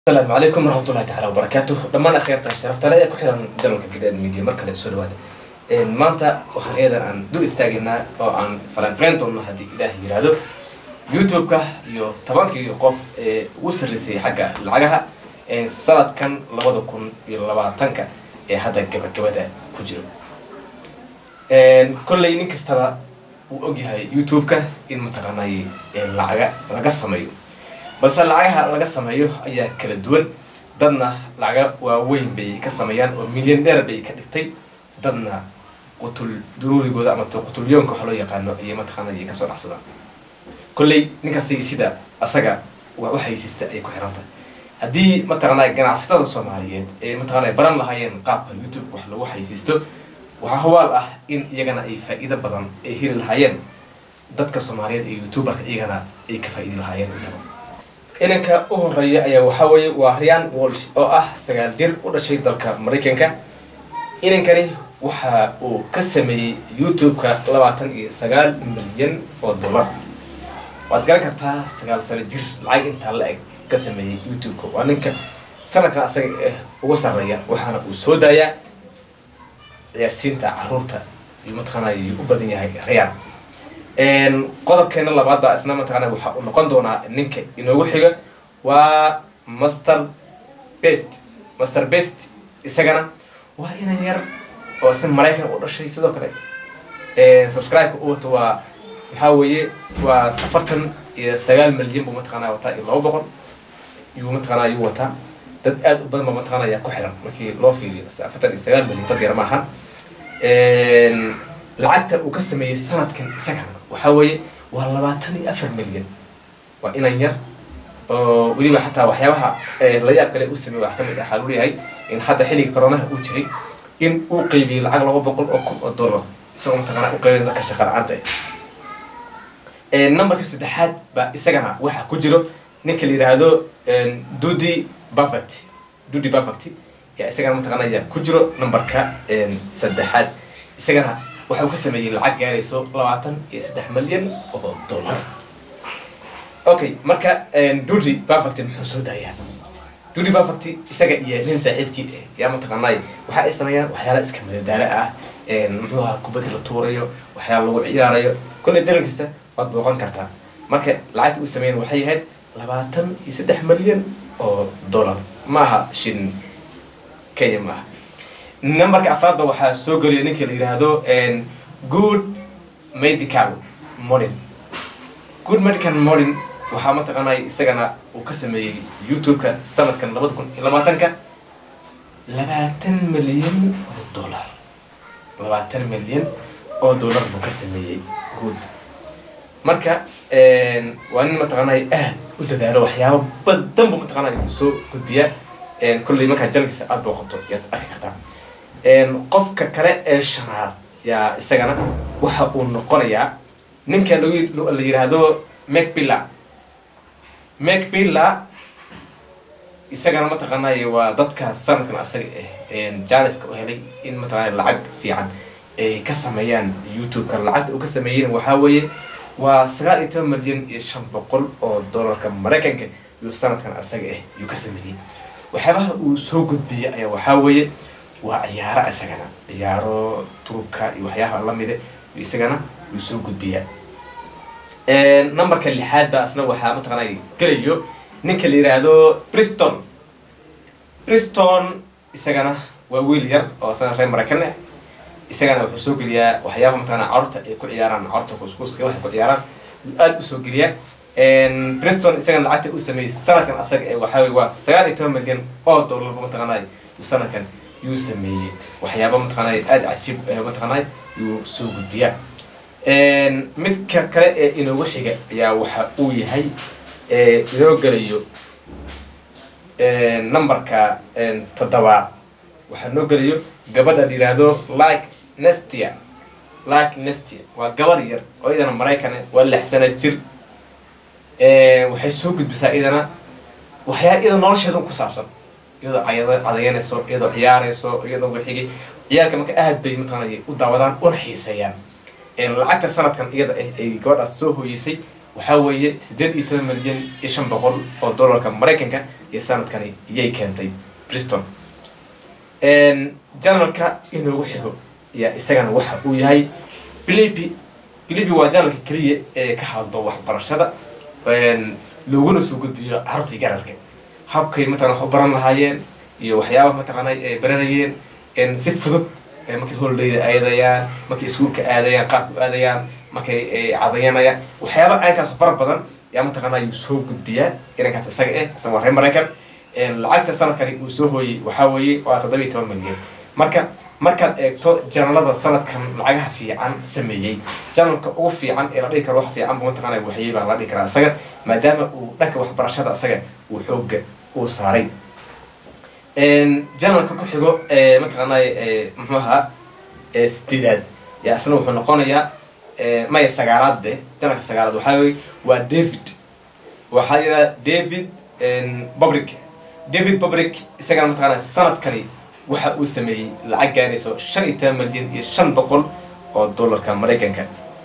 asalaamu calaykum waraxmatullahi tacaala wabarakaatuh dhammaan akhyaarta sharafta le ee ku xiran janalka gidheed media mar kale soo dhawaada maanta waxaan eedan aan dul istaagaynaa oo aan falanqeyn doonno haddii ilaah yiraahdo youtube-ka iyo tobankii qof ee ugu sarreysay xagga lacagaha sanadkan labada kun iyo labaatanka ee hadda gabagabada ku jiro kolley nin kastaba wuu ogyahay youtube-ka in mataqaanay lacaga laga sameeyo balse lacagaha laga sameeyo ayaa kala duwan dadna lacaga waaweyn bay ka sameeyaan oo milyan dheer bay ka dhigtay dadna qutul duruurigooda ama qutulyoonka waxa loo yaqaano ayay mataqaana ay kasoo dhacsadaan kolley ninkastay sida asaga waa u haysiista ayay ku xiran tahay haddii mataqaanaa ganacsatada soomaaliyeed ee mataqaana baran lahaayeen qaabka youtube wax lagu haysiisto waxaa hubaal ah in iyagana ay faa-iido badan ay heli lahaayeen dadka soomaaliyeed ee youtuberka iyagana ay ka faa-iidi lahaayeen intaba inanka u horeeya ayaa waxaa weeye waa ryan walsh oo ah sagaal jir u dhashay dalka maraykanka inankani waxa uu ka sameeyey youtube-ka labaatan iyo sagaal milyan oo dollar waad garan kartaa sagaal sano jir lacag intaa la eg ka sameeyey youtube-ka waa ninka sanadkan asaga eh ugu sarreeya waxaana uu soo daayaa ciyaarsiinta caruurta iyo mataqaana u badan yahay ryan qodobkeena labaad baa isna mataqaana waxaa uu noqon doonaa ninka inoogu xiga waa master best master best isagana waa inan yar oo isna maraykan u dhashay sidoo kale subscribe-ka u wato waa maxaa weeye waa afartan iyo sagaal milyan buu mataqaana wataa iyo laba boqol yuu mataqaana yuu wataa dad aad u badan baa mataqaana ayaa ku xiran markii loo fiiriyo afartan iyo sagaal milyan dad yar maaha lacagta uu ka sameeyey sanadkan isagana waxaa weeye waa labaatan iyo afar milyan waa inan yar oo weliba xataa waxyaabaha la yaab kale u sameeyey wax kamid ah waxaa lagu leeyahay in hadda xilliga coronaha uu jiray in uu qeybiyey lacag laba boqol oo kun oo dollar isagoo mataqaana u qeybin dadka shaqa la-aanta ah numberka saddexaad baa isagana waxaa ku jiro ninka la yidhaahdo dudi perfect dudi perfect yaa isagana mataqaana ayaa ku jiro numberka saddexaad isagana waxa uu ka sameeyey lacag gaarayso labaatan iyo saddex milyan oo dollar okay marka dudy perfect muxuu soo daayaa dudy perfect isaga iyo nin saaxiibkii ah yaa mataqaanay waxa ay sameeyaan waxyaala iska madadaalo ah muxuu ahaa kubadda la tuurayo waxyaala lagu ciyaarayo kolley jalan kasta waad booqan kartaa marka lacagta uu sameeyan waxay ahayd labaatan iyo saddex milyan oo dollar maaha shin kenya maaha numberka afraadba waxaa soo geliya ninka la yidhaahdo good medical modin good medical modin waxaa mataqaanay isagana uu ka sameeyey youtube-ka sanadkan labada kun iyo labaatanka labaatan milyan oo dollar labaatan milyan oo dollar buu ka sameeyey good marka waa nin mataqaanay aad u dadaalo waxyaaba badan buu mataqaanay uu soo gudbiyaa kolley markaa janalkiisa aada booqato yaad arki kartaa qofka kale ee shanaad yaa isagana waxa uu noqonayaa ninka la yiraahdo macbilla macbilla isagana mataqaanay waa dadka sanadkan asaga ah janiska u helay in mataqaana lacag fiican ay ka sameeyaan youtube-ka lacagta uu ka sameeyeyna waxaa weeye waa sagaal iyo toban milyan iyo shan boqol oo dollarka maraykanka yuu sanadkan asaga ah yuu ka sameeyey waxyaabaha uu soo gudbiyay ayaa waxaa weeye waa ciyaaro isagana ciyaaro turubka iyo waxyaabaha lamida isagana uu soo gudbiyaa numberka lixaad baa isna waxaa mataqaana gelayo ninka la yiraahdo briston briston isagana waa wiil yar oo isagana reer maraykan ah isagana wuxuu soo geliyaa waxyaabaha mataqaana carurta ay ku ciyaaraan carurta kuskuuska waxay ku ciyaaraan yuu aada usoo geliyaa briston isagana lacagta uu sameeyey sanadkan asaga ee waxaa weye waa sagaal iyo toban milyan oo dollar mataqaanay sanadkan yuu sameeyey waxyaaba mataqaanay aada cajiib mataqaanay yuu soo gudbiyaa midka kale ee inoogu xiga ayaa waxa uu yahay inoo gelayo numberka toddobaad waxaa noo gelayo gabadha la yiraahdo like nestia like nestia waa gabar yar oo idana maraykan waa lix sana jir waxay soo gudbisaa idana waxyaa iyada nolosheedan ku saabsan iyadoo cayada cadayanayso iyadoo ciyaarayso iyadoo wixigi ciyaarka marka aad bay mataqaanay u daawadaan una xiiseeyaan lacagta sanadkan iyada ah ay gabadhaas soo hooyeysay waxaa weeye siddeed iyo toban milyan iyo shan boqol oo dollarka maraykanka iyo sanadkani iyay keentay briston janalka inoogu xigo yaa isagana waxa uu yahay bilibi bilibi waa janalka keliya ee ka hadlo waxbarashada looguna soo gudbiyo carruurta iyo gararka habkay mataqana wax u baran lahaayeen iyo waxyaabaha mataqaana ay baranayeen si fudud markay holidayda aadayaan markay iskuulka aadayaan qaabka u aadayaan markay cadayanayaan waxyaaba caynkaas fara badan yaa mataqaana ayuu soo gudbiyaa inankaas isaga eh isaga waa reer maraykan lacagta sanadkani uu soo hooyey waxaa weeye waa toddoba iyo toban milyan marka markaad eegto janalada sanadkan lacagaha fiican sameeyey janalka ugu fiican ee la dhihi karo wax fiican bu mataqaana waxyey baa la dhihi karaa isaga maadaama uu dhanka waxbarashada isaga uu xooga uu saaray janalka ku xigo mataqaanay muxuu ahaa sideedaad yaa isna wuxuu noqonayaa maya sagaalaad de janalka sagaalaad waxaa weye waa david waxaa yidhaha david bobrick david bobrick isagana mataqaana sanadkani waxa uu sameeyey lacag gaarayso shan iyo toban milyan iyo shan boqol oo dollarka maraykanka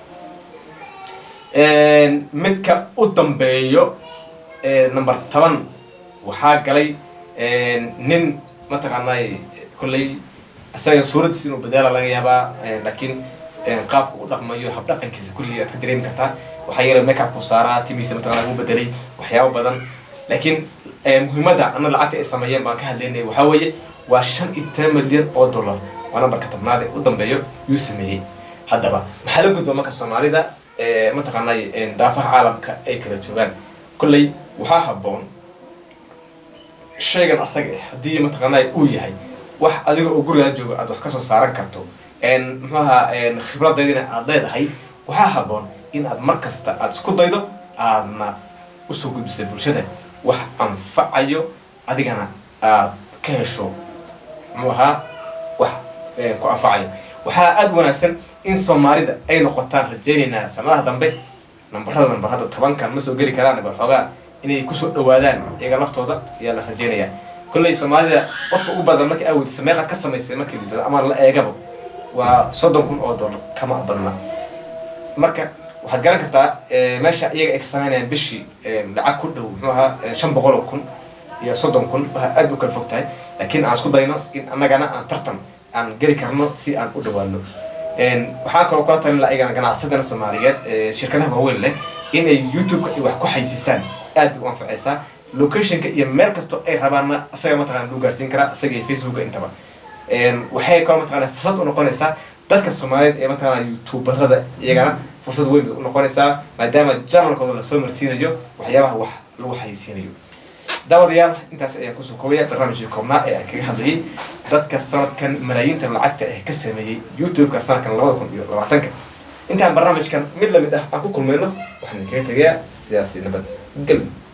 midka u dambeeyo number toban waxaa galay nin mataqaanay kolley isaga suuraddiis inuu badaala laga yaabaa laakiin qaabka u dhaqmayo habdhaqankiisa kulli aad ka dareemi kartaa waxaa yeelay makeupku saaraa timiisa mataqana uu bedelay waxyaabo badan laakiin muhiimadda ana lacagta ay sameeyeen baan ka hadlaynay waxaa weeye waa shan iyo toban milyan oo dollar waa nambarka tobnaad ee u dambeeyo yuu sameeyey haddaba maxaa la gudba marka soomaalida mataqaanay daafaha caalamka ay kala joogaan kolley waxaa habboon shaygan asaga ah haddii mataqaanay uu yahay wax adiga oo gurigaa jooga aad wax kasoo saaran karto muxuu ahaa khibradeydina aad leedahay waxaa habboon in aad mar kasta aad isku daydo aadna usoo gudbisay bulshada wax anfacayo adigana aad ka hesho muxuu ahaa wax ku anfacayo waxaa aada wanaagsan in soomaalida ay noqotaan rajaynaynaa sanadaha dambe nambarada nambar hadda tobankan ma soo geli karaan bal xoogaa inay kusoo dhawaadaan iyaga laftooda ayaa la rajaynayaa kolley soomaalida qofka ugu badan markii aaweydiisa meeqaad ka samaysay markii lidado ama la eegaba waa soddon kun oo dollar kama badna marka waxaad garan kartaa meesha iyaga ay ka samaynayaan bishii lacag ku dhow muxuu ahaa shan boqol oo kun iyo soddon kun waxaa aad u kala fog tahay laakiin aan isku dayno in annagana aan tartan aan geli karno si aan u dhawaano waxaan kaloo kula talin laha iyagana ganacsadana soomaaliyeed shirkadaha waaweyn leh inay youtube-ka ay wax ku xaysiistaan aad bay u anfacaysaa locationka iyo meel kastoo ay rabaanna isaga mataqana lagu gaarsiin karaa isaga iyo facebooka intaba waxay kaloo mataqana fursad u noqonaysaa dadka soomaaliyeed ee mataqana youtuberada iyagana fursad weyn bay u noqonaysaa maadaama janalkooda lasoo marsiinayo waxyaabaha wax lagu xayisiinayo daawadayaal intaas ayaan kusoo koobaya barnaamijkii koobnaa ee aan kaga hadlayay dadka sanadkan malaayiinta lacagta ah ka sameeyey youtube-ka sanadkan labada kun iyo labaatanka intaan barnaamijkan mid lamid ah aan ku kulmayno waxaan idinkaga tegayaa sidaasi nabad gelmi